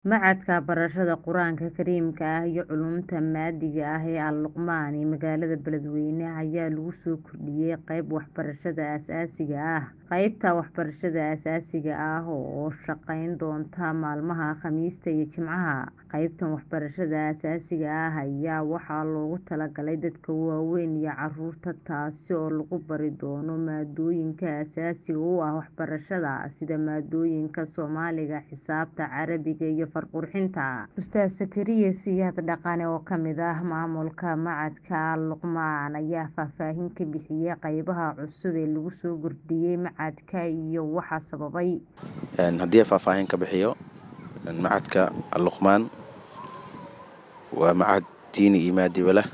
Machadka Barashada Qur'aanka Kariimka ah iyo Culuumta Maaddiga ah ee Al-Luqmaan ee magaalada Beledweyne ayaa lagu soo kordhiyay qayb waxbarashada aasaasiga ah. Qaybta waxbarashada aasaasiga ah oo shaqayn doonta maalmaha Khamiista iyo Jimcaha. Qaybtan waxbarashada aasaasiga ah ayaa waxaa loogu talagalay dadka waaweyn iyo carruurta taasi oo lagu bari doono maadooyinka aasaasiga u ah waxbarashada sida maadooyinka Soomaaliga, Xisaabta, Carabiga iyo Far-qurxinta. Ustaad Zakariya Siyaad Dhaqane oo ka mid ah maamulka Machadka Al-Luqmaan ayaa faahfaahin ka bixiyay qaybaha cusub ee lagu soo kordhiyay machadka iyo waxa sababay. Haddii aan faahfaahin ka bixiyo Machadka Al-Luqmaan waa machad diini iyo maadiba leh.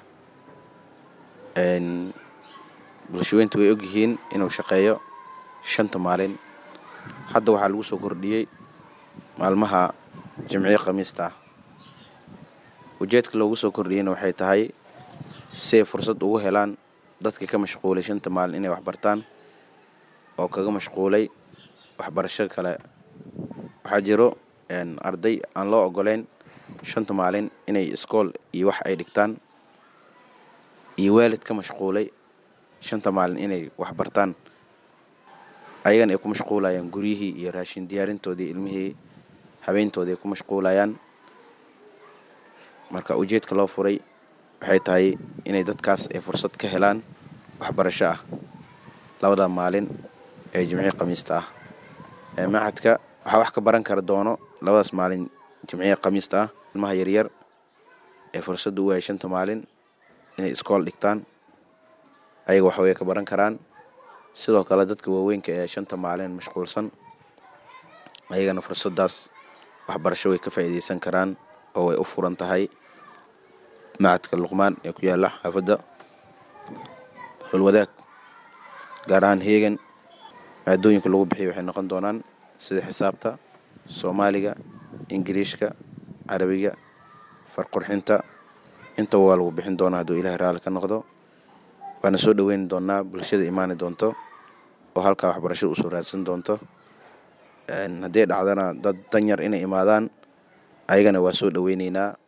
Bulshooyinka way ogyihiin inuu shaqeeyo shanta maalin. Hadda waxaa lagu soo kordhiyay maalmaha Jimciyo Khamiista ah. Ujeedka loogu soo kordhiyayna waxay tahay si ay fursad ugu helaan dadka ka mashquulay shanta maalin inay wax bartaan oo kaga mashquulay waxbarasho kale. Waxaa jiro arday aan loo ogoleyn shanta maalin inay iskool iyo wax ay dhigtaan iyo waalid ka mashquulay shanta maalin inay wax bartaan ayagana ay ku mashquulayaan guryihii iyo raashin diyaarintoodii ilmihii habeyntoodii ay ku mashquulayaan. Marka ujeedka loo furay waxay tahay inay dadkaas ay fursad ka helaan waxbarasho ah labada maalin ee Jimciyo Khamiista ah. Machadka waxaa wax ka baran kara doono labadaas maalin Jimciyo Khamiista ah ilmaha yaryar ee fursad u waayay shanta maalin inay iskool dhigtaan ayaga wax way ka baran karaan. Sidoo kale dadka waaweynka ee shanta maalin mashquulsan ayagana fursadaas waxbarasho way ka faa'iideysan karaan oo way u furan tahay. Machadka Luqmaan ee ku yaala xaafadda Holwadaag gaar ahaan Heegan. Maadooyinka lagu bixiyo waxay noqon doonaan sida Xisaabta, Soomaaliga, Ingiriishka, Carabiga, Far-qurxinta. Intaba waa lagu bixin doonaa hadduu Ilaahay raalli ka noqdo. Waana soo dhaweyn doonaa bulshada imaani doonto oo halkaa waxbarasho u soo raadsan doonto. Haddii ay dhacdana dad danyar inay imaadaan ayagana waa soo dhaweyneynaa.